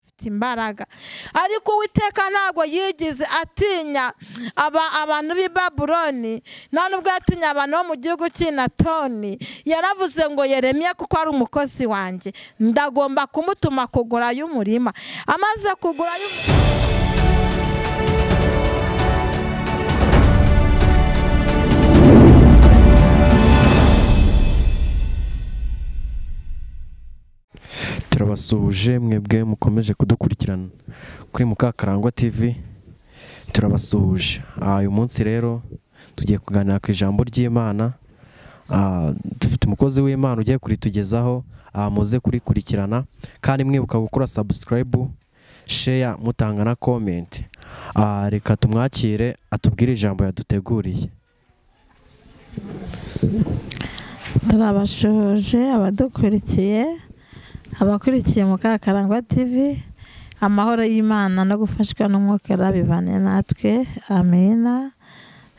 afite imbaraga ariko uwiteka ntabwo yigize atinya abantu b'i babuloni nta nubwo yatinya abantu bo mu gihugu cy'inatoni yaravuze ngo yeremye kuko ari umukozi wanjye ndagomba kumutuma kugurayo umurima amaze kugurayo umurima turabasuhuje mwebwe mukomeje kudukurikirana kuri mukakarangwa tv turabasuhuje uyu munsi rero tugiye kuganira ku ijambo ry'imana dufite umukozi w'imana ugiye kuritugezaho muze kurikurikirana kandi mwibuka gukora sabusikarayibu sheya mutanga na komenti reka tumwakire atubwire ijambo yaduteguriye turabashuhuje abadukurikiye abakurikiye mukakarangwa tv amahoro y'imana no gufashwa n'umwuka urabibane natwe amina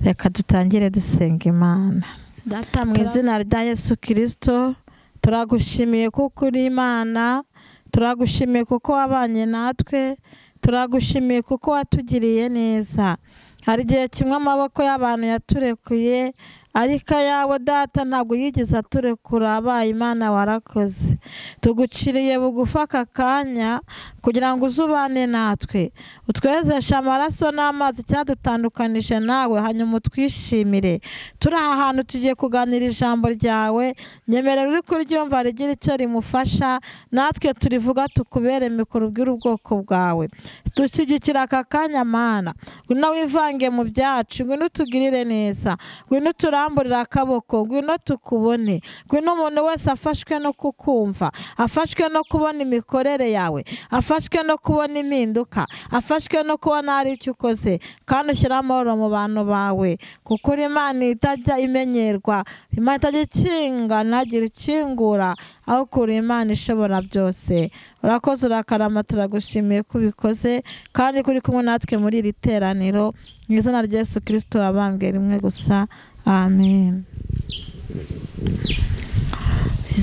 reka dutangire dusenga imana data mu izina rya yesu kirisito turagushimiye kuko uri imana turagushimiye kuko wabanye natwe turagushimiye kuko watugiriye neza hari igihe kimwe amaboko y'abantu yaturekuye ariko ayawe data ntabwo yigeze aturekura abaye imana warakoze tuguciriye bugufa aka kanya kugira ngo uzubane natwe utwezeshe amaraso n'amazi cyadutandukanije nawe hanyuma utwishimire turi aha hantu tugiye kuganira ijambo ryawe nyemerera uri kuryumva rigira icyo rimufasha natwe turivuga tukubere mikoro ubwire ubwoko bwawe dushyigikira aka kanya mana ngwino wivange mu byacu ngwino utugirire neza ngwino uturambuye turamburira akaboko ngwino tukubone ngwino umuntu wese afashwe no kukumva afashwe no kubona imikorere yawe afashwe no kubona impinduka afashwe no kubona hari icyo ukoze kandi ushyira amahoro mu bantu bawe kuko uri imana itajya imenyerwa imana itajya ikinga ntagire ikingura aho kuri imana ishobora byose urakoze urakarama turagushimiye ko ubikoze kandi kuri kumwe natwe muri iri teraniro mu izina rya yesu kirisito wabambwe rimwe gusa amen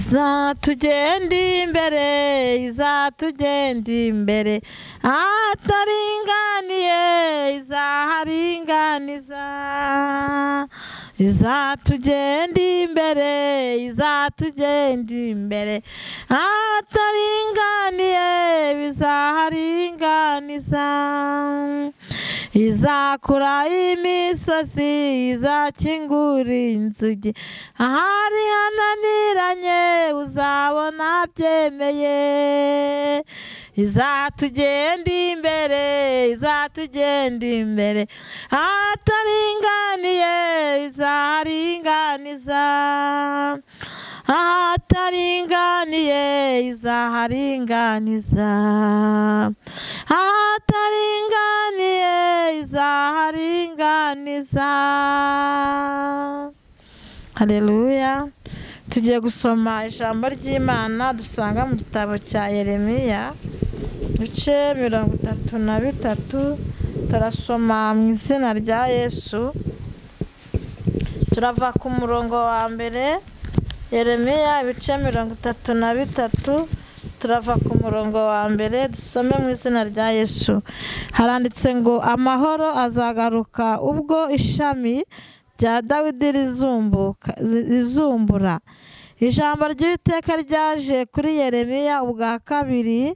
izatugenda imbere izatugenda imbere ataringaniye izaharinganiza izatugenda imbere izatugenda imbere ataringaniye bizaharinganiza izakura imisozi izakingura inzugi ahari hananiranye uzabona byemeye izatugenda imbere izatugenda imbere ahataringaniye izaharinganiza ahataringaniye izaharinganiza ahataringaniye izaharinganiza hareruya tugiye gusoma ijambo ry'imana dusanga mu gitabo cya yeremiya ibice mirongo itatu na bitatu turasoma mu izina rya yesu turava ku murongo wa mbere Yeremiya ibice mirongo itatu na bitatu turava ku murongo wa mbere dusome mu izina rya yesu haranditse ngo amahoro azagaruka ubwo ishami rya dawidi rizumbura ijambo ry'iteka ryaje kuri Yeremiya ubwa kabiri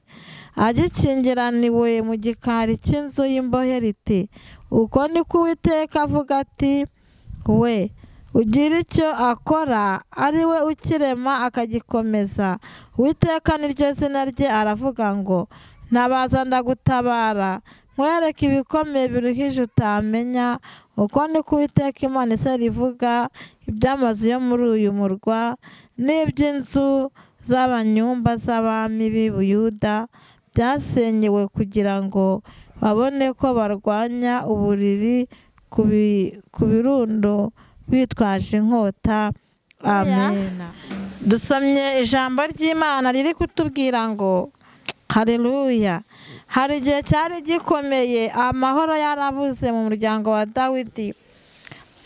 agikingiraniwe mu gikari cy'inzu y'imbohe riti uko niko uwiteka avuga ati we ugira icyo akora ari we ukirema akagikomeza uwiteka niryo zina rye aravuga ngo ntabaza ndagutabara nkwereke ibikomeye biruhije utamenya uko niko uwiteka imana isa rivuga iby'amazu yo muri uyu murwa n'iby'inzu z'abanyumba z'abami b'i buyuda byasenyewe kugira ngo babone ko barwanya uburiri ku birundo bitwaje inkota amen dusomye ijambo ry'imana riri kutubwira ngo hareruya hari igihe cyari gikomeye amahoro yarabuze mu muryango wa dawidi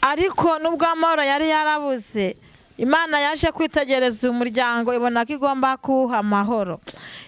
ariko nubwo amahoro yari yarabuze imana yaje kwitegereza umuryango ibona ko igomba kuwuha amahoro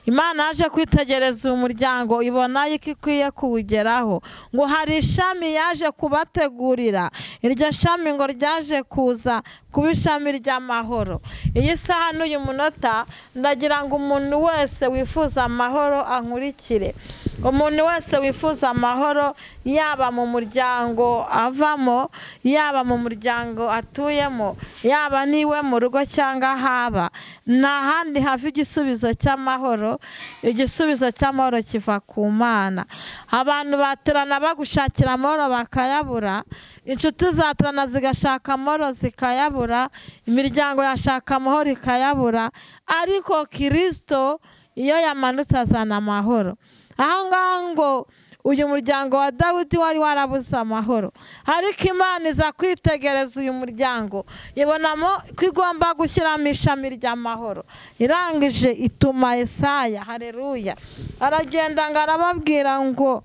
imana yaje kwitegereza umuryango ibona yuko ikwiye kuwugeraho ngo hari ishami yaje kubategurira iryo shami ngo ryaje kuza kuba ishami ry'amahoro iyi saha n'uyu munota ndagira ngo umuntu wese wifuza amahoro ankurikire umuntu wese wifuza amahoro yaba mu muryango avamo yaba mu muryango atuyemo yaba n'iwe mu rugo cyangwa haba nta handi hava igisubizo cy'amahoro igisubizo cy'amahoro kiva ku mana abantu baterana bagushakira amahoro bakayabura inshuti zaterana zigashaka amahoro zikayabura imiryango yashaka amahoro ikayabura ariko kirisito iyo yamanutse azana amahoro aha ngaha ngo uyu muryango wa dawidi wari warabuze amahoro ariko imana iza kwitegereza uyu muryango ibonamo ko igomba gushyiramo ishami ry'amahoro irangije ituma esaya hareruya aragenda ngo arababwira ngo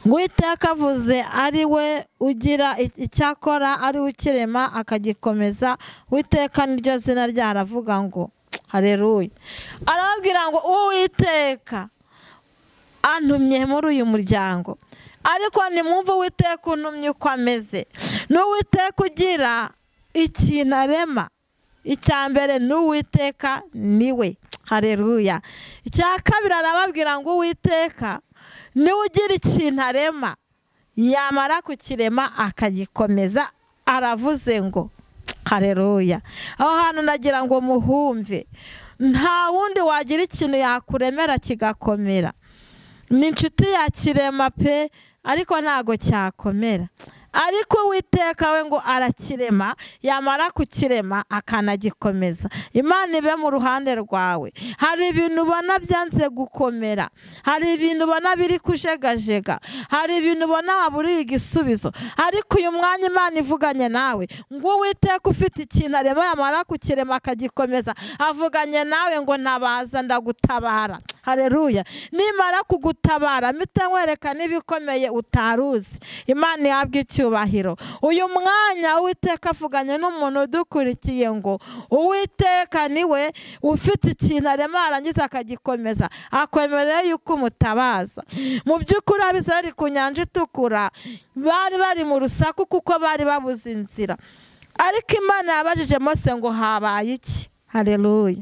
ngo iteka avuze ari we ugira icyakora ari we ukirema akagikomeza witeka niryo zina ryaravuga ngo hareruya arababwira ngo uwiteka antumye muri uyu muryango ariko nimwumve uwiteka untumye uko ameze n'uwiteka ugira ikintu arema icya mbere n'uwiteka niwe hareruya icya kabiri arababwira ngo uwiteka niwe ugira ikintu arema yamara kukirema akagikomeza aravuze ngo hareruya aho hantu ndagira ngo muhumve nta wundi wagira ikintu yakuremera kigakomera ni inshuti ya kirema pe ariko ntago cyakomera ariko uwiteka we ngo arakirema yamara kukirema akanagikomeza imana ibe mu ruhande rwawe hari ibintu ubona byanze gukomera hari ibintu ubona biri kujegajega hari ibintu ubona waburiye igisubizo ariko uyu mwanya imana ivuganye nawe ngo uwiteka ufite ikintu arema yamara kukirema akagikomeza avuganye nawe ngo ntabaza ndagutabara hareruya nimara kugutabara mita nkwereka n'ibikomeye utaruzi imana ihabwa icyo icyubahiro uyu mwanya uwiteka avuganye n'umuntu udukurikiye ngo uwiteka niwe ufite ikintu arema arangiza akagikomeza akwemerera yuko umutabaza mu by'ukuri abizari ku nyanja itukura bari bari mu rusaku kuko bari babuze inzira ariko imana yabajije mose ngo habaye iki hareruya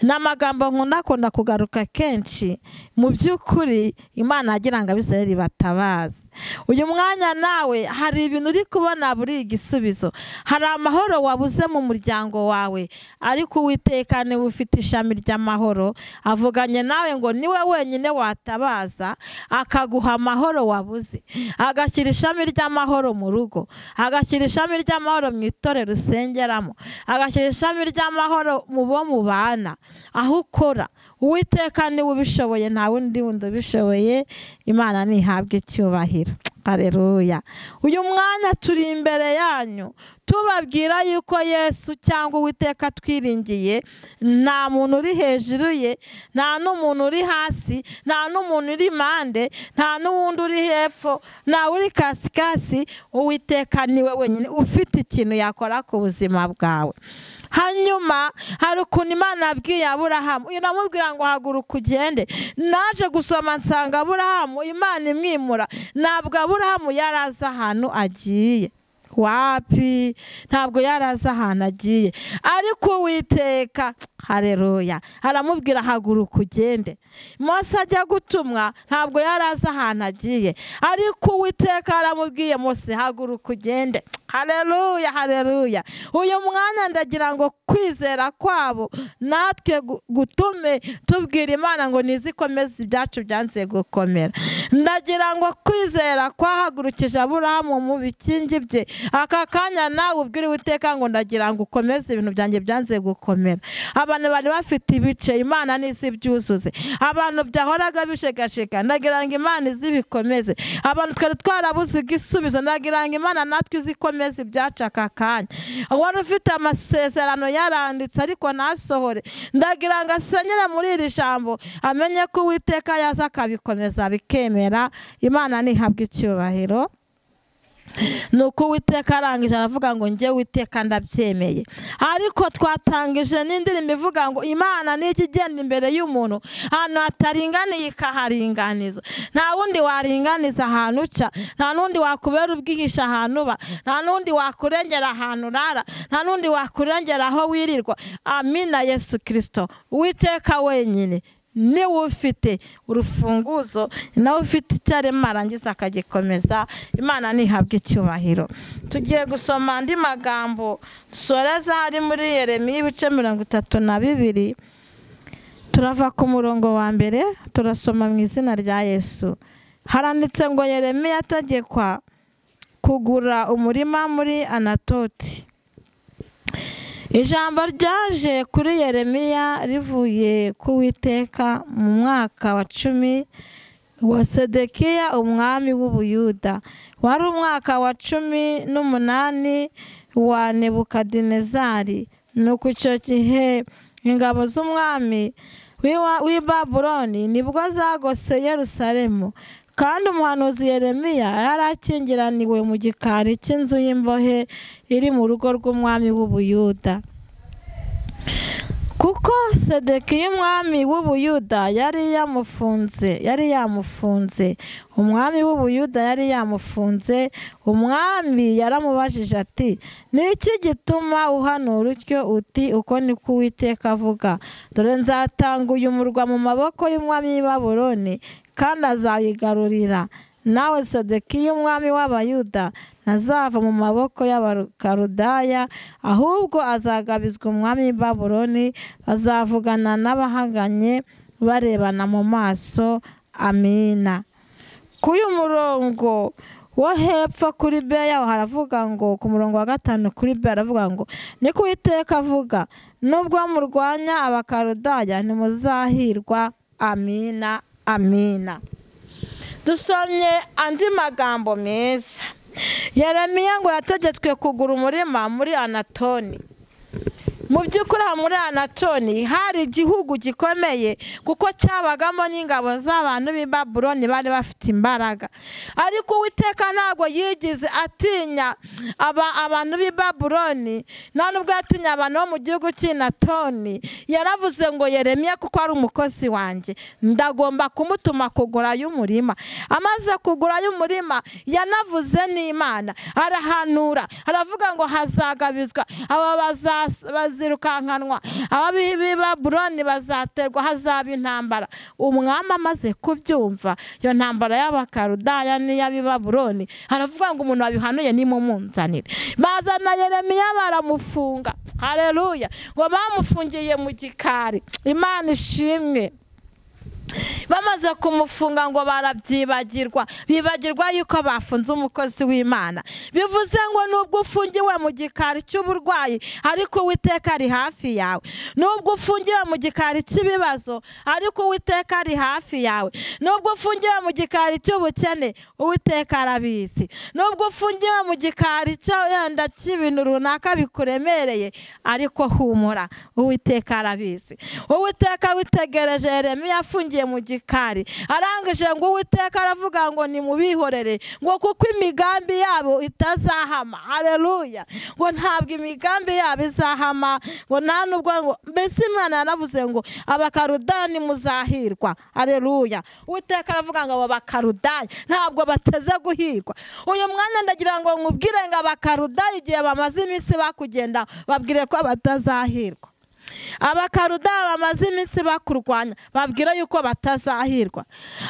ni amagambo nkunda kugaruka kenshi mu by'ukuri imana yagira ngo abisirayeli batabaze uyu mwanya nawe hari ibintu uri kubona buri igisubizo hari amahoro wabuze mu muryango wawe ariko uwiteka niwe ufite ishami ry'amahoro avuganye nawe ngo niwe wenyine watabaza akaguha amahoro wabuze agashyira ishami ry'amahoro mu rugo agashyira ishami ry'amahoro mu itorero usengeramo agashyira ishami ry'amahoro mu bo mubana aho ukora uwiteka niwe ubishoboye nta wundi wundi ubishoboye imana ntihabwe icyubahiro hareruya uyu mwanya turi imbere yanyu tubabwira yuko yesu cyangwa uwiteka twiringiye nta muntu uri hejuru ye nta n'umuntu uri hasi nta n'umuntu uri impande nta n'uwundi uri hepfo nta uri kasikasi uwiteka niwe wenyine ufite ikintu yakora ku buzima bwawe hanyuma hari ukuntu imana yabwiye aburahamu iramubwira ngo haguruka ugende naje gusoma nsanga aburahamu imana imwimura ntabwo aburahamu yari azi ahantu agiye wapi ntabwo yari azi ahantu agiye ariko uwiteka hareruya aramubwira haguruka ugende Mose ajya gutumwa ntabwo yari azi ahantu agiye ariko uwiteka aramubwiye Mose haguruka ugende hareruya hareruya uyu mwanya ndagira ngo kwizera kwabo natwe gutume tubwira imana ngo ntizikomeze ibyacu byanze gukomera ndagira ngo kwizera kwahagurukije aburahamu mu bikingi bye aka kanya nawe ubwira uwiteka ngo ndagira ngo ukomeze ibintu byanjye byanze gukomera abantu bari bafite ibice imana n'izi byuzuze abantu byahoraga bishegashega ndagira ngo imana izibikomeze abantu twari twarabuze igisubizo ndagira ngo imana natwe izikomeze mezi ibyacu aka kanya wari ufite amasezerano yaranditse ariko ntasohore ndagira ngo asenyere muri iri jambo amenye ko uwiteka yaza akabikomeza bikemera imana ntihabwe icyubahiro ni uko uwiteka arangije aravuga ngo njye witeka ndabyemeye ariko twatangije n'indirimbo ivuga ngo imana n'iki igenda imbere y'umuntu ahantu hataringaniye ikaharinganiza nta wundi waringaniza ahantu uca nta n'undi wakubera ubwihisha ahantu uba nta n'undi wakurengera ahantu urara nta n'undi wakurengera aho wirirwa amina yesu kirisito witeka wenyine niwe ufite urufunguzo nawe ufite icyarema arangiza akagikomeza imana ntihabwe icyubahiro tugiye gusoma andi magambo dusoreza ari muri yeremiya ibice mirongo itatu na bibiri turava ku murongo wa mbere turasoma mu izina rya yesu haranditse ngo yeremiya ategekwa kugura umurima muri anatoti ijambo ryaje kuri yeremiya rivuye ku witeka mu mwaka wa cumi wa sedekiya umwami w'ubuyuda wari umwaka wa cumi n'umunani wa nebukadinezari ni uku icyo gihe ingabo z'umwami w'i babuloni nibwo zagose yerusalemu kandi umuhanuzi Yeremiya yari akingiraniwe mu gikari cy'inzu y'imbohe iri mu rugo rw'umwami w'ubuyuda kuko sedekiya umwami w'ubuyuda yari yamufunze yari yamufunze umwami w'ubuyuda yari yamufunze umwami yaramubajije ati niki gituma uhanura utyo uti uko ni ko uwiteka avuga dore nzatanga uyu murwa mu maboko y'umwami w'i kandi azayigarurira nawe sedekiya umwami w'abayuda ntazava mu maboko y'abakarudaya ahubwo azagabizwa umwami baburoni bazavugana n'abahanganye barebana mu maso amina kuri uyu murongo wo hepfo kuri b yaho haravuga ngo ku murongo wa gatanu kuri b haravuga ngo niko uwiteka avuga nubwo murwanya abakarudaya ntimuzahirwa amina amina dusomye andi magambo meza yeremiya ngo yategetswe kugura umurima muri anatoni mu by'ukuri aha muri anatoni hari igihugu gikomeye kuko cyabagamo n'ingabo z'abantu b'i babuloni bari bafite imbaraga ariko uwiteka ntabwo yigize atinya abantu b'i babuloni nta nubwo yatinya abantu bo mu gihugu cy'inatoni yaravuze ngo yeremye kuko ari umukozi wanjye ndagomba kumutuma kugura y'umurima amaze kugura y'umurima yanavuze n'imana arahanura aravuga ngo hazagabizwa aba bazi bazirukankanwa ababibi baburoni bazaterwa hazaba intambara umwami amaze kubyumva iyo ntambara y'abakarudaya n'iy'abibaburoni haravuga ngo umuntu wabihanuye nimumunzanire bazana yeremiya baramufunga hareruya ngo bamufungiye mu gikari imana ishimwe bamaze kumufunga ngo barabyibagirwa bibagirwa yuko bafunze umukozi w'imana bivuze ngo nubwo ufungiwe mu gikari cy'uburwayi ariko uwiteka ari hafi yawe nubwo ufungiwe mu gikari cy'ibibazo ariko uwiteka ari hafi yawe nubwo ufungiwe mu gikari cy'ubukene uwiteka arabizi nubwo ufungiwe mu gikari cy'enda cy'ibintu runaka bikuremereye ariko humura uwiteka arabizi uwiteka witegereje Yeremiya afungiye mu gikari arangije ngo uwiteka aravuga ngo nimubihorere ngo kuko imigambi yabo itazahama hareruya ngo ntabwo imigambi yabo izahama ngo nta nubwo ngo mbese imana yaravuze ngo abakarudani nimuzahirwa hareruya uwiteka aravuga ngo abo bakarudani ntabwo bateze guhirwa uyu mwanya ndagira ngo nkubwire ngo abakarudani igihe bamaze iminsi bakugenda babwire ko batazahirwa abakarudaya bamaze iminsi bakurwanya babwira yuko batazahirwa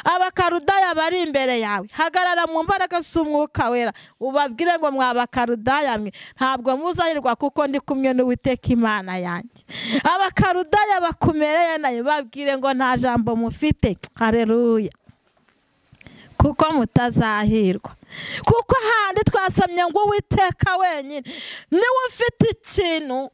abakarudaya bari imbere yawe hagarara mu mbaraga z'umwuka wera ubabwire ngo mw'abakarudaya mwe ntabwo muzahirwa kuko ndi kumwe n'uwiteka imana yanjye abakarudaya bakumereye nayo babwire ngo nta jambo mufite hareruya kuko mutazahirwa kuko ahandi twasomye ngo uwiteka wenyine niwe ufite ikintu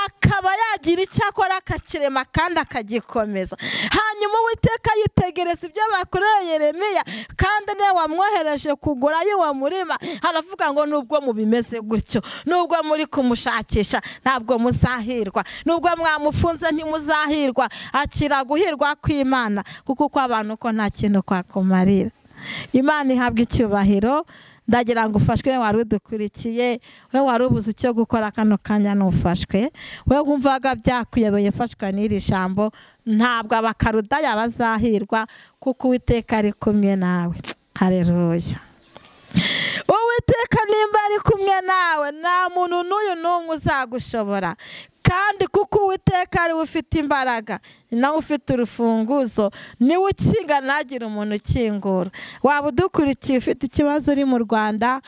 akaba yagira icyo akora akakirema kandi akagikomeza hanyuma uwiteka yitegereza ibyo bakoreye Yeremiya kandi niyo wamwohereje kugura y'uwo murima haravuga ngo nubwo mubimeze gutyo nubwo muri kumushakisha ntabwo muzahirwa nubwo mwamufunze ntimuzahirwa akira guhirwa kw'imana kuko uko abantu ko nta kintu kwakumarira imana ihabwa icyubahiro ndagira ngo ufashwe wari udukurikiye we wari ubuze icyo gukora kano kanya n'ufashwe we wumvaga byakuyobeye ufashwa n'iri jambo ntabwo abakarudaya bazahirwa kuko uwiteka ari kumwe nawe hareruya uwiteka nimba ari kumwe nawe nta muntu n'uyu n'umwe uzagushobora kandi kuko uwiteka ari we ufite imbaraga ni nawe ufite urufunguzo niwe ukinga ntagire umuntu ukingura waba udukurikiye ufite ikibazo uri mu rwanda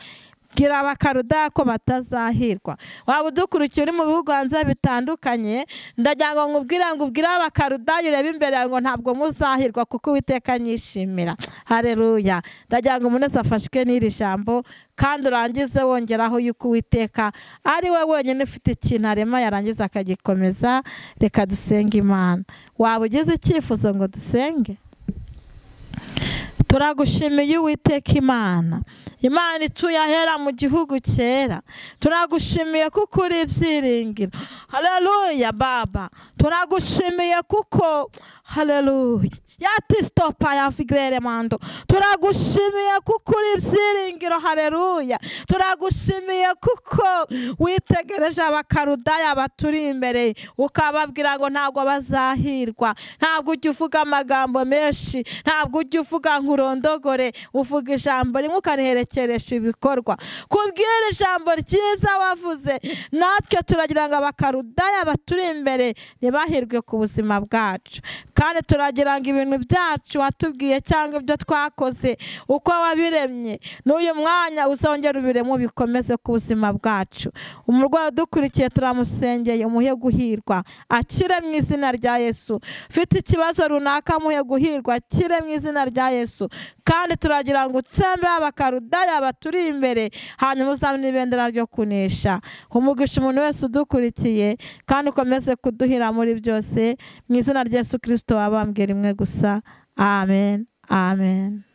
bwira abakaruda ko batazahirwa waba udukurikiye uri mu bihugu hanze bitandukanye ndagira ngo nkubwire ngo ubwire abakaruda urebe imbere ngo ntabwo muzahirwa kuko uwiteka anyishimira hareruya ndagira ngo umuntu wese afashwe n'iri jambo kandi urangize wongeraho yuko uwiteka ari we wenyine ufite ikintu arema yarangiza akagikomeza reka dusenge imana waba ugize icyifuzo ngo dusenge turagushimiye uwiteka imana imana ituye ahera mu gihugu cyera turagushimiye kuko uri ibyiringiro hareruya baba turagushimiye kuko hareruya yati sitopa ya vigirere mando turagushimiye kuko uri ibyiringiro hareruya turagushimiye kuko witegereje abakarudaya baturi imbere ukababwira ngo ntabwo bazahirwa ntabwo ujya uvuga amagambo menshi ntabwo ujya uvuga nkurondogore uvuga ijambo rimwe ukariherekeresha ibikorwa kubwira ijambo ryiza wavuze natwe turagira ngo abakarudaya baturi imbere ntibahirwe ku buzima bwacu kandi turagira ngo ibintu ibintu byacu watubwiye cyangwa ibyo twakoze uko wabiremye n'uyu mwanya uzongera ubiremo bikomeze ku buzima bwacu umurwayi udukurikiye turamusengeye umuhe guhirwa akire mu izina rya yesu ufite ikibazo runaka amuhe guhirwa akire mu izina rya yesu kandi turagira ngo utsembe abakarudaya baturi imbere hanyuma uzabona ibendera ryo kunesha umugisha umuntu wese udukurikiye kandi ukomeze kuduhira muri byose mu izina rya yesu kirisito wabambwira rimwe gusa amen amen